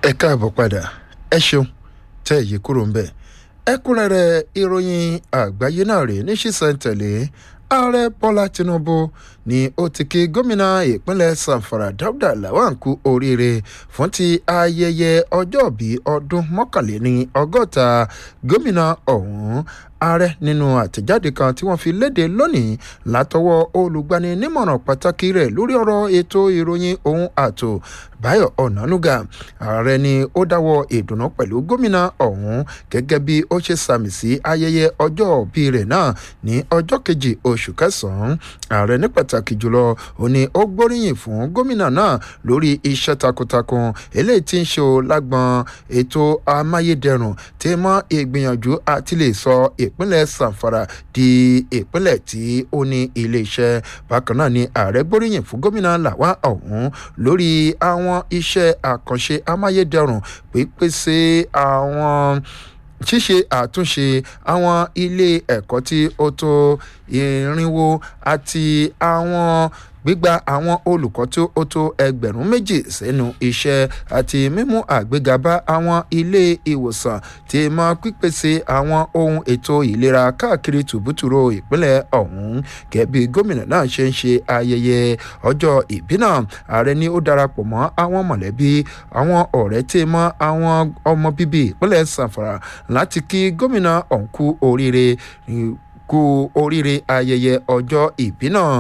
ẹ káàbọ̀ padà ẹ ṣeun tẹ́ èyí kúrò ń bẹ̀ ẹ̀kúnrẹ́rẹ́ ìròyìn àgbáyé náà rèé ní ṣísẹ̀ntẹ̀lé ààrẹ bọ́lá tinubu ni ó ti kí gómìnà ìpínlẹ̀ sanfara dáúdà lawan kú oríire fún ti ayẹyẹ ọjọ́bí ọdún mọ́kànléní ọgọ́ta gómìnà ọ̀hún ààrẹ nínú àtẹ̀jáde kan tí wọ́n fi léde lónìí látọwọ́ olùgbaninímọ̀ràn pàtàkì rẹ̀ lórí ọ̀rọ̀ ètò ìròyìn ohun ààtò báyọ̀ ọ̀nànúgà ààrẹ ni ó dáwọ́ ìdùnnú pẹ̀lú gómìnà ọ̀hún gẹ́gẹ́ bí ó ṣe sàmì sí ayẹyẹ ọjọ́ òbí rẹ̀ náà ní ọjọ́ kejì oṣù kẹsàn-án ààrẹ ní pàtàkì jùlọ ó ní ó gbóríyìn fún gómìnà náà lórí iṣẹ́ takuntakun eléyìí tí ń ṣe lágbọn ètò amáyédẹrùn tí mọ́ ìgbìyànjú àti lè sọ ìpínlẹ̀ sanfara di ìpínlẹ̀ tí ó ní iléeṣẹ́ bákan náà ni ààrẹ gbóríyìn fún gómìnà làwa ọ̀hún lórí àwọn iṣẹ́ àkànṣe amáyédẹrùn pípèsè àwọn ṣíṣe àtúnṣe àwọn ilé ẹ̀kọ́ tí ó tó irinwó àti àwọn gbígba àwọn olùkọ́ tó ó tó ẹgbẹ̀rún méjì sẹ́nu iṣẹ́ àti mímú àgbéga bá àwọn ilé ìwòsàn tí mọ pípèsè àwọn ohun ètò ìlera káàkiri tùbútùrò ìpínlẹ̀ ọ̀hún gẹ̀bí gómìnà náà ṣe ń ṣe ayẹyẹ ọjọ́ ìbí náà ààrẹ ni ó darapọ̀ mọ́ àwọn mọ̀lẹ́bí àwọn ọ̀rẹ́ tí mọ́ àwọn ọmọ bíbí ìpínlẹ̀ sanfara láti kí gómìnà ọ̀hún kú oríire kú oríire ayẹyẹ ọjọ́ ìbí náà.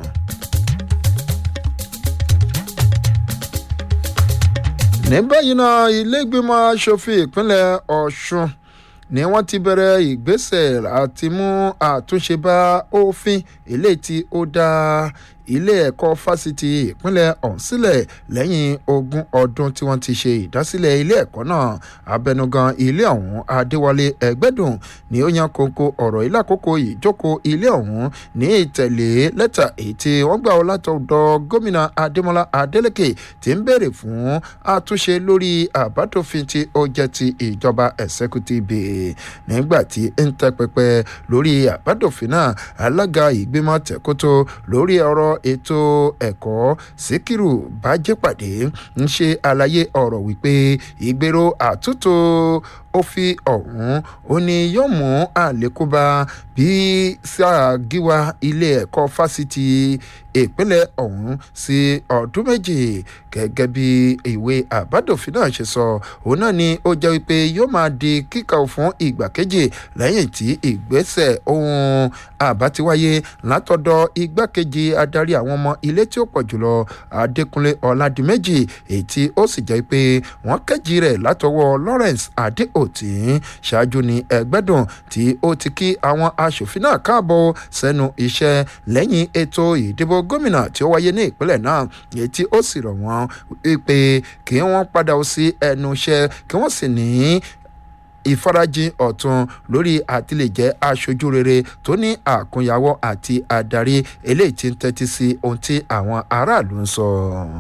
ní báyìí náà ilégbèmọ̀ asòfin ìpínlẹ̀ ọ̀ṣun ni wọ́n ti bẹ̀rẹ̀ ìgbésẹ̀ àti mú àtúnṣe bá òfin eléyìí tí ó dá ilé ẹ̀kọ́ fásitì ìpínlẹ̀ ọ̀hún sílẹ̀ lẹ́yìn ogún ọdún tí wọ́n ti ṣe ìdásílẹ̀ ilé ẹ̀kọ́ náà abẹnugan ilé ọ̀hún adéwálé ẹgbẹ́dùn ni ó yan kókó ọ̀rọ̀ ilé àkókò ìjókòó ilé ọ̀hún ní ìtẹ̀lé lẹ́tà èyí tí wọ́n gbà látọ̀dọ̀ gómìnà adémọlá adélèké tí ń béèrè fún àtúnṣe lórí àbádòfin tí ó jẹ́ ti ìjọba ẹ̀sẹ́kútìbì nígbà tí ń tẹ́ pẹpẹ lórí àbádòfin náà alága ìgbìmọ̀ tẹ̀kótó lórí ọ̀rọ̀ ètò ẹ̀kọ́ síkírù bájẹ́pàdé ń ṣe àlàyé ọ̀rọ̀ wípé ìgbèrò àtúntò òfin ọ̀hún ó ní yóò mú àlékún bá bí sáà gíwá ilé ẹ̀kọ́ fásitì ìpínlẹ̀ ọ̀hún sí ọdún méjì gẹ́gẹ́ bí ìwé àbádòfin náà ṣe sọ òun náà ni ó jẹ́ wípé yóò máa di kíkà fún ìgbà kejì lẹ́yìn tí ìgbésẹ̀ ohun àbá ti wáyé látọ̀dọ̀ igbákejì adarí àwọn ọmọ ilé tí ó pọ̀ jùlọ adékúnlé ọ̀làdìmẹ́jì èyí tí ó sì jẹ́ pé wọ́n kẹ́jì rẹ̀ látọwọ́ lawrence adéòtí ṣáájú ní ẹgbẹ́dùn tí ó ti kí àwọn aṣòfin náà káàbọ̀ sẹ́nu iṣẹ́ lẹ́yìn ètò ìdìbò gómìnà tí ó wáyé ní ìpínlẹ̀ náà èyí tí ó sì rọ̀ wọ́n pé kí wọ́n padà sí ẹnu iṣẹ́ kí wọ́n sì ní ìfarajìn ọ̀tún lórí àtìlẹ́jẹ́ aṣojú rere tó ní àkúnyàwó àti adarí eléyìí tí ń tẹ́tí sí ohun tí àwọn aráàlú ń sọ.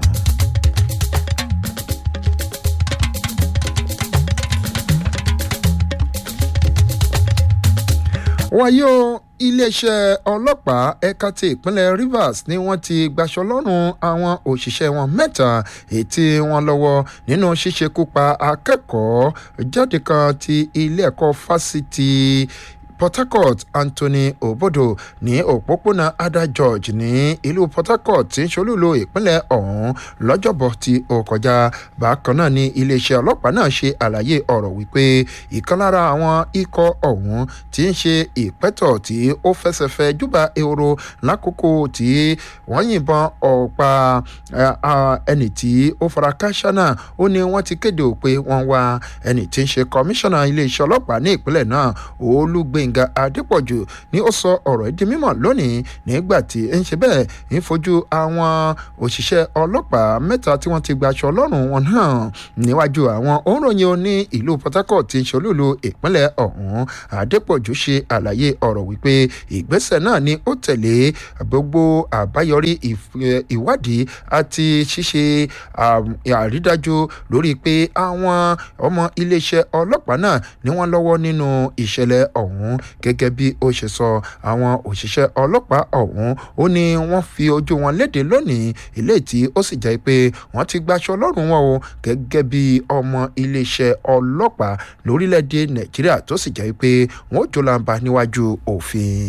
wáyé o iléeṣẹ́ ọlọ́pàá ẹ̀ka ti ìpínlẹ̀ rivers ni wọ́n ti gbaṣọ lọ́rùn àwọn òṣìṣẹ́ wọn mẹ́ta ètí wọn lọ́wọ́ nínú ṣíṣekúpa akẹ́kọ̀ọ́ jáde kan ti ilé ẹ̀kọ́ fásitì port harcourt anthony obodo ní òpópónà ada george ní ìlú port harcourt tí ń ṣolúlo ìpínlẹ̀ ọ̀hún lọ́jọ́bọ̀ tí ó kọjá bákan náà ní iléeṣẹ́ ọlọ́pàá náà ṣe àlàyé ọ̀rọ̀ wípé ìkan lára àwọn ikọ̀ ọ̀hún tí ń ṣe ìpẹ́tọ̀ tí ó fẹsẹ̀fẹ́ júbà ehoro lákòókò tí wọ́n yìnbọn ọ̀pá ẹni tí ó fara káṣá náà ó ní wọ́n ti kéde pé wọ́n wá ẹni tí ń ṣe kọmíṣánná iléeṣẹ́ ọlọ́pàá ní ìpínlẹ̀ náà olúgbé gbẹ̀ngà adépọ̀jù ni ó sọ ọ̀rọ̀ ìdí mímọ̀ lónìí nígbà tí ń ṣe bẹ́ẹ̀ ń fojú àwọn òṣìṣẹ́ ọlọ́pàá mẹ́ta tí wọ́n ti gbaṣọ lọ́rùn wọn náà níwájú àwọn òǹròyìn oní ìlú port harcourt ti ń ṣolúlu ìpínlẹ̀ ọ̀hún adépọ̀jù ṣe àlàyé ọ̀rọ̀ wípé ìgbésẹ̀ náà ni ó tẹ̀lé gbogbo àbáyọrí ìwádìí àti ṣíṣe àrídájú lórí pé àwọn ọmọ iléeṣẹ́ ọlọ́pàá náà ni wọ́n lọ́wọ́ nínú ìṣẹ̀lẹ̀ ọ̀hún ọ̀hún gẹ́gẹ́ bí ó ṣe sọ àwọn òṣìṣẹ́ ọlọ́pàá ọ̀hún ó ní wọ́n fi ojú wọn léde lónìí ilé tí ó sì jẹ́ pé wọ́n ti gbaṣọ lọ́rùn wọn o gẹ́gẹ́ bí ọmọ iléeṣẹ́ ọlọ́pàá lórílẹ̀‐èdè nàìjíríà tó sì jẹ́ pé wọ́n ó jólàǹbá níwájú òfin.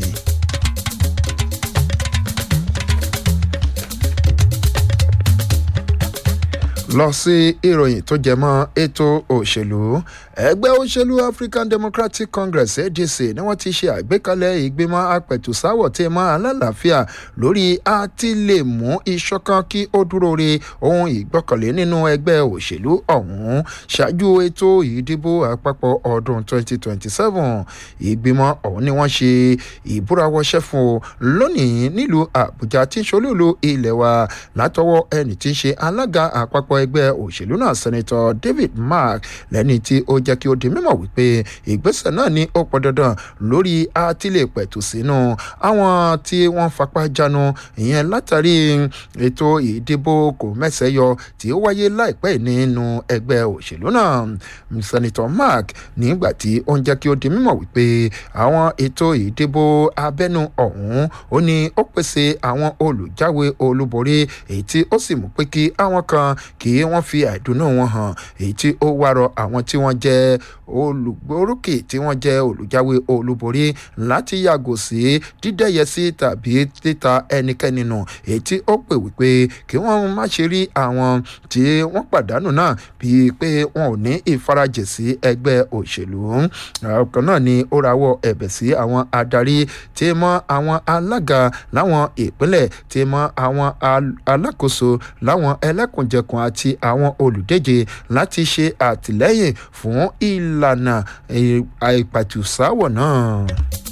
lọ sí ìròyìn tó jẹ mọ́ ètò òṣèlú ẹgbẹ́ òṣèlú african democratic congress adc ni wọ́n ti ṣe àgbékalẹ̀ ìgbìmọ̀ apẹ̀tùsáwọ̀ tí mọ́ alálàáfíà lórí àti lè mú ìṣọ̀kan kí ó dúró re ohun ìgbọ́kànlé nínú ẹgbẹ́ òṣèlú ọ̀hún ṣáájú ètò ìdìbò àpapọ̀ ọdún 2027 ìgbìmọ̀ ọ̀hún ni wọ́n ṣe ìbúrawọṣẹ́ fún o lónìí nílùú àbújá tí ń ṣolúlu ilẹ̀ wa látọwọ́ ẹni tí ń ṣe alága àpapọ̀ ẹgbẹ́ òṣèlú náà sẹ́nitọ́ david mark lẹ́ni tí ó jẹ́ kí ó di mímọ̀ wípé ìgbésẹ̀ náà ní ó pọn dandan lórí àtìlẹ̀ pẹ̀tù sínú àwọn tí wọ́n fapá jánu ìyẹn látàrí ètò ìdìbò kò mẹ́sẹ̀ yọ tí ó wáyé láìpẹ́ nínú ẹgbẹ́ òṣèlú náà sẹ́nitọ́ mark nígbà tí ó ń jẹ́ kí ó di mímọ̀ wípé àwọn ètò ìdìbò abẹ́nu ọ̀hún ó ní ó pèsè àwọn olùjáwé olúborí èyí tí ó sì mú pé kí àwọn kan kí wọ́n fi àìdùnnú wọn hàn èyí tí ó wárọ àwọn tí wọ́n jẹ́ olùgbòrókè tí wọ́n jẹ́ olùjáwé olúborí láti yàgò sí dídẹ́yẹsí tàbí títa ẹnikẹ́ni nù èyí tí ó pè wípé kí wọ́n má ṣe rí àwọn tí wọ́n pàdánù náà bíi pé wọn ò ní ìfarajì sí ẹgbẹ́ òṣèlú ọkàn náà ni ó rawọ́ ẹ̀bẹ̀ sí àwọn adarí tí mọ́ àwọn alága láwọn ìpínlẹ̀ tí mọ́ àwọn alákòóso láwọn ẹlẹ́kùnjẹkùn àti àwọn olùdíje láti ṣe àtìlẹ́yìn fún ìlànà àìpàtùsáwọ̀ náà.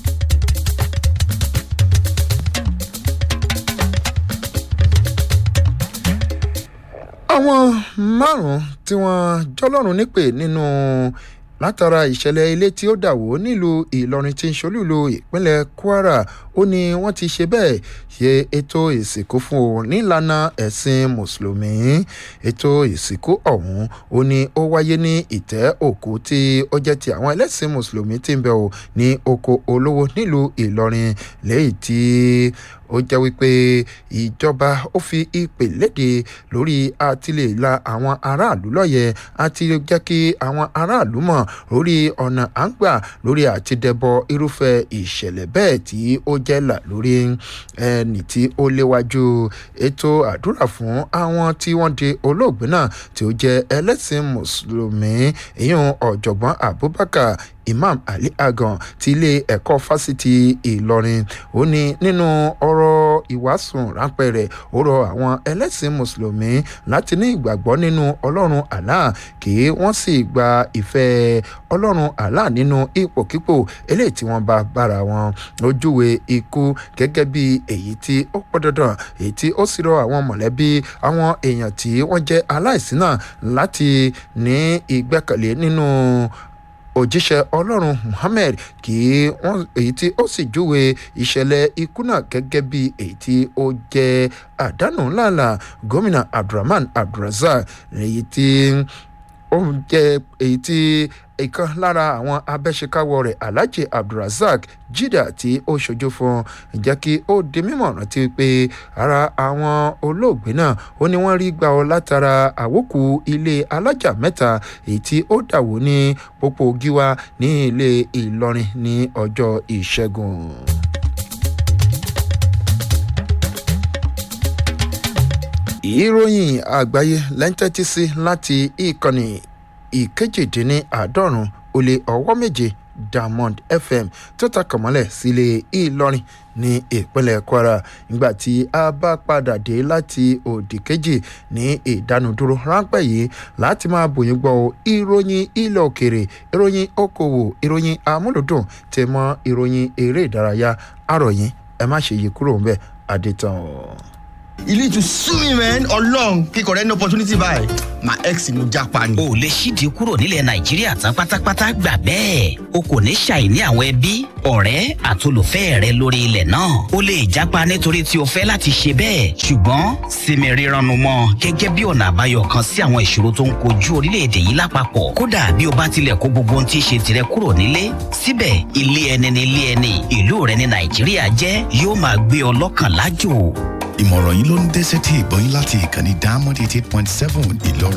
àwọn márùn-ún tí wọ́n jọlọ́run nípè nínú látara ìṣẹ̀lẹ̀ ilé tí ó dàwó nílùú ìlọrin tí ń ṣolúlu ìpínlẹ̀ kwara ó ní wọ́n ti ṣe bẹ́ẹ̀ ṣe ètò ìsìnkú fún o nílànà ẹ̀sìn mùsùlùmí ètò ìsìnkú ọ̀hún ó ní ó wáyé ní ìtẹ́ òkú tí ó jẹ́ ti àwọn ẹlẹ́sìn mùsùlùmí tí ń bẹ o ní oko olówó nílùú ìlọrin lẹ́yìn tí ó jẹ́ wípé ìjọba ó fi ìpè léde lórí àtìlẹ́la àwọn aráàlú lọ́yẹ̀ àti jẹ́ kí àwọn aráàlú mọ̀ lórí ọ̀nà à ń gbà lórí àtidẹ́bọ irúfẹ́ ìṣẹ̀lẹ̀ bẹ́ẹ̀ tí ó jẹ́ là lórí ẹni tí ó léwájú ètò àdúrà fún àwọn tí wọ́n di olóògbé náà tí ó jẹ́ ẹlẹ́sìn mùsùlùmí ìyún ọ̀jọ̀gbọ́n abubakar imam ali agan ti ilé ẹ̀kọ́ fásitì ìlọrin ó ní nínú ọ̀rọ̀ ìwàásùn ráńpẹ́ rẹ̀ ó rọ àwọn ẹlẹ́sìn mùsùlùmí láti ní ìgbàgbọ́ nínú ọlọ́run allah kí wọ́n sì gba ìfẹ́ ọlọ́run allah nínú ipòkípò eléyìí tí wọ́n bá bára wọn ojúwe ikú gẹ́gẹ́ bí èyí tí ó pọ̀ dandan èyí tí ó sì rọ àwọn mọ̀lẹ́bí àwọn èèyàn tí wọ́n jẹ́ aláìsí náà láti ní ìgbẹ́kẹ̀lé nínú òjíṣẹ́ ọlọ́run muhammed kí wọ́n èyí tí ó sì júwe ìṣẹ̀lẹ̀ ikú náà gẹ́gẹ́ bí èyí tí ó jẹ́ àdánù ńláńlá gómìnà abdulrahman abdulrazak èyí tí ó jẹ́ èyí tí ìkan lára àwọn abẹ́ṣekáwọ́ rẹ̀ alhaji abdulrasaq jida tí ó ṣojú fún jẹ́ kí ó di mímọ̀ rántí pé ara àwọn olóògbé náà ó ní wọ́n rí gbà ọ́ látara àwòkù ilé alájà mẹ́ta èyí tí ó dàwó ní pópó gíwá ní ilé ìlọrin ní ọjọ́ ìṣẹ́gun. ìròyìn àgbáyé lẹ́ńtẹ́tì sí láti ìkànnì ìkejìdínláàádọ́rùn ó lé ọwọ́ méje diamond fm tó takàn mọ́lẹ̀ sílé ìlọrin ní ìpínlẹ̀ kwara nígbà tí a bá padà dé láti òdì kejì ní ìdánudúró ráńpẹ́ yìí láti máa bòyìn gbọ́ ìròyìn ilẹ̀ òkèrè ìròyìn okòwò ìròyìn amúlùdùn tẹ̀ mọ́ ìròyìn eré ìdárayá àròyìn ẹ má ṣe yí kúrò ńbẹ adétàn. you need to sue me man ọlọ́run kíkọ̀ rẹ ní opportunity báyìí my ex ni mo japa ni. o lè ṣíde kúrò nílẹ̀ nàìjíríà tán pátápátá gbà bẹ́ẹ̀ o kò ní ṣàìní àwọn ẹbí ọ̀rẹ́ àtolùfẹ́ rẹ lórí ilẹ̀ náà o lè jápa nítorí tí o fẹ́ láti ṣe bẹ́ẹ̀ ṣùgbọ́n sinmi rírannu mọ́ gẹ́gẹ́ bí ọ̀nà àbáyọ kan sí àwọn ìṣòro tó ń kojú orílẹ̀-èdè yìí lápapọ̀ kódà bí o bá tilẹ̀ kó gbogbo ohun tí í ṣe tirẹ̀ kúrò nílé síbẹ̀ ilé ẹni ni ilé ẹni ìlú rẹ ní nàìjíríà jẹ́ yóò máa gbé ọ lọ́kàn lájò ìmọ̀ràn yìí ló ń dé sétí ìgbọ́yìn láti ìkànnì diamond eighty eight point seven ìlọrin.